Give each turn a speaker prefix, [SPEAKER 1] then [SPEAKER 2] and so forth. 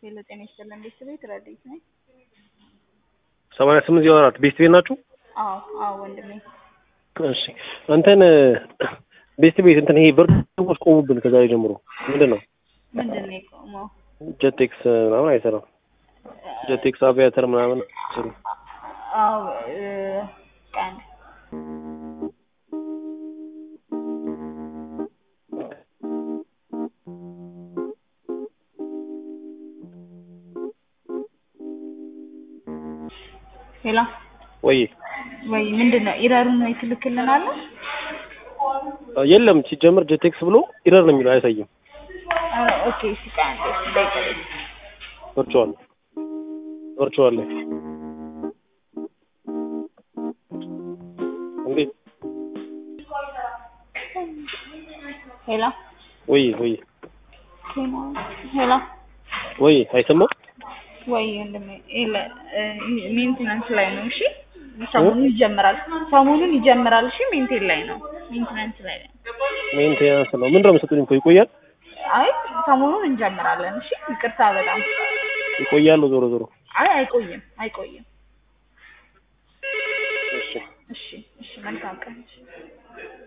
[SPEAKER 1] ሄሎ ጤና ይስጥልን ቤተሰቤት ረዴት ነኝ።
[SPEAKER 2] ሰማንያ ስምንት ዜሮ አራት ቤስት ቤት ናችሁ?
[SPEAKER 1] አዎ አዎ ወንድሜ
[SPEAKER 2] እሺ እንትን ቤስት ቤት እንትን ይሄ ብርድ ቆሙብን ከዛሬ ጀምሮ ምንድን ነው
[SPEAKER 1] ምንድን ነው የቆመው?
[SPEAKER 2] ጀቴክስ ምናምን አይሰራም። ጀቴክስ አቪያተር ምናምን ስሩ
[SPEAKER 1] አዎ እ ቀን ሄሎ
[SPEAKER 2] ወይ
[SPEAKER 1] ወይ ምንድን ነው ኢረሩን ወይ ትልክልናለህ?
[SPEAKER 2] የለም ሲጀምር ጀቴክስ ብሎ ኢረር ነው የሚለው አያሳይም።
[SPEAKER 1] ኧረ ኦኬ እሺ ቆይ አንዴ እሺ ደቂቃ
[SPEAKER 2] ቨርቹዋል ቨርቹዋል ላይ እንዴት
[SPEAKER 1] ሄሎ
[SPEAKER 2] ወይ ወይ
[SPEAKER 1] ሄሎ
[SPEAKER 2] ወይ አይሰማም
[SPEAKER 1] ወይ ወንድሜ የለ ሜንቴናንስ ላይ ነው። እሺ ሰሞኑን ይጀምራል። ሰሞኑን ይጀምራል። እሺ ሜንቴን ላይ ነው። ሜንቴናንስ ላይ ነው።
[SPEAKER 2] ሜንቴናንስ ነው። ምንድን ነው የምትሰጡኝ? እኮ ይቆያል
[SPEAKER 1] አይ ሰሞኑን እንጀምራለን። እሺ ይቅርታ በጣም
[SPEAKER 2] ይቆያሉ። ዞሮ ዞሮ
[SPEAKER 1] አይ አይቆይም፣ አይቆይም።
[SPEAKER 2] እሺ
[SPEAKER 1] እሺ እሺ መልካም ቀን።